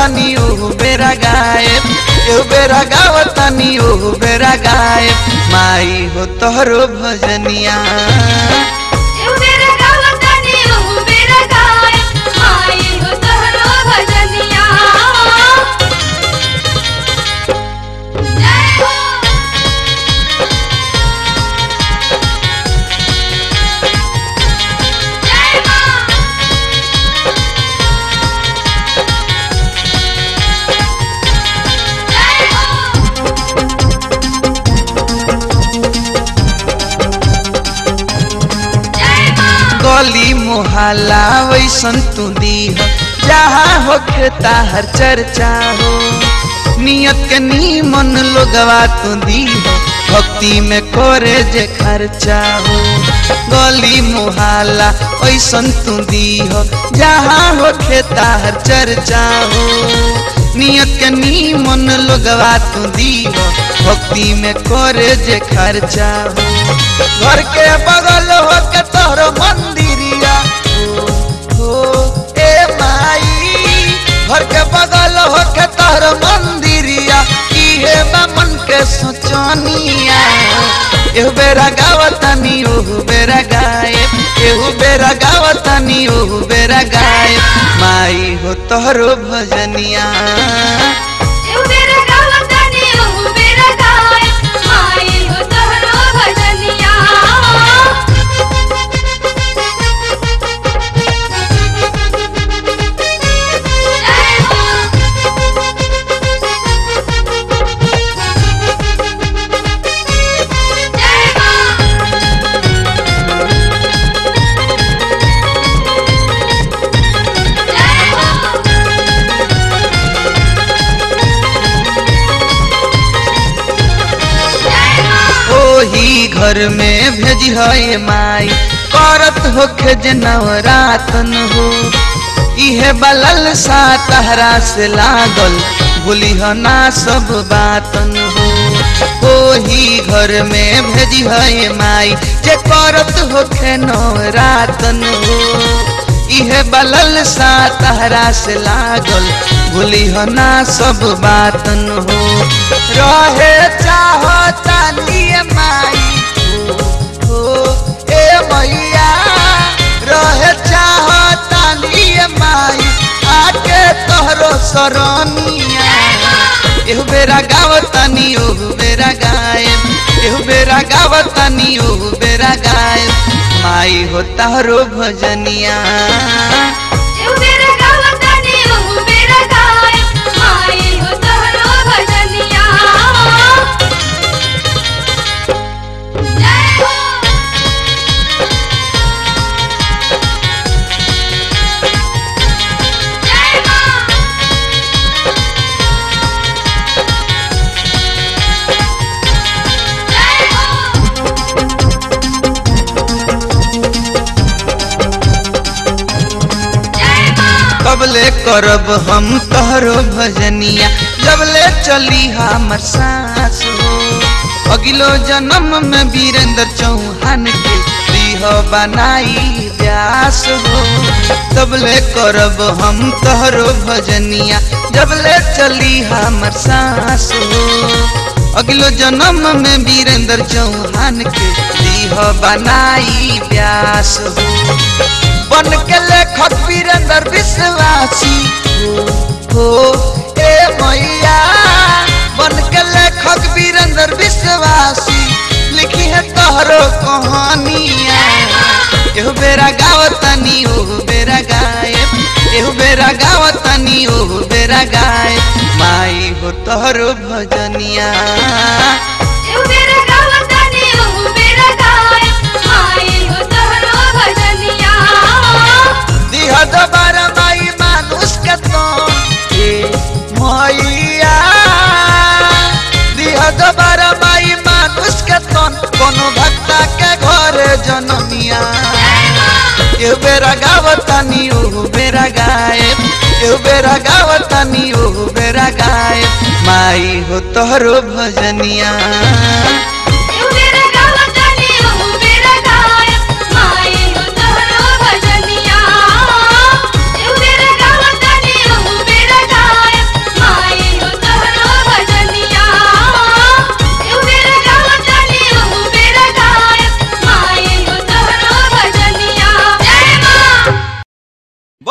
गावतानी ओहु बेरा गायब एहु बेरा गावतानी ओहु बेरा गायब माई हो तोहरो भजनिया एहु बेरा गावतानी ओहु बेरा गायब माई हो तोहरो भजनिया जय हो जय मां जय हो जय मां गली मोहल्ला वैसन तू दीह जहाँ होखे ताहर चर्चा हो नियत के नीमन लोगवा तू दीह भक्ति में करे जे खर्चा हो गली मोहल्ला वैसन तू दीह जहाँ होखे ताहर चर्चा हो नियत के नीमन लोगवा तू दीह भक्ति में करे जे खर्चा हो घर के बगल हो के तोहरो मंदिरिया हो हो ए माई घर के बगल हो के तोहरो मंदिरिया इहे बा मन के सोचनिया एहु बेरा गावतानी ओहु बेरा गायब एहु बेरा गावतानी ओहु बेरा गायब माई हो तोहरो भजनिया एहु बेरा गावतानी ओहु बेरा गायब माई हो तोहरो भजनिया जय हो जय मां जय हो जय मां ओही घर में भेजी है माई करत होखे जे नवरातन हो इहे बलल सा तहरा से लागल भूली ना सब बातन हो ओही घर में भेजी है माई जे करत होखे नवरातन हो इहे बलल सा तहरा से लागल भूली ना सब बातन हो रहे चाहता लिए माई हो हो, ए मैया रहे चाहता लिए माई आके तोहरो सरनिया एहु बेरा गावतानी ओहु बेरा गायब एहु बेरा गावतानी ओहु बेरा गायब माई हो तारो भजनिया एहु बेरा गावतानी ओहु बेरा गायब माई हो तोहरो भजनिया जय हो जय मां जय हो जय मां कबले करब हम तोहरो भजनिया जबले चली हमर सास हो अगिलो जन्म में वीरेंद्र चौहान के दीह बनाई व्यास हो तबले करब हम तोहरो भजनिया जबले चली हमर सास हो अगलो जन्म में वीरेंद्र चौहान के दीह बनाई व्यास हो बन के लेखक वीरेंद्र विश्वासी हो हो ए मैया बन के लेखक वीरेंद्र विश्वासी लिखी है तोहरो कहानिया एहु बेरा गावतानी ओहु बेरा गायब एहु बेरा गावतानी ओहु बेरा गायब माई हो तोहरो भजनिया एहु बेरा गावतानी ओहु बेरा गायब माई हो तोहरो भजनिया दिह दोबारा माई मानुष के तो ए मैया दिह दोबारा माई मानुष के तो कोनो भक्ता के घरे जनमिया एहु बेरा गावतानी ओहु बेरा गायब एहु बेरा गावतानी ओहु बेरा गायब माई हो तोहरो भजनिया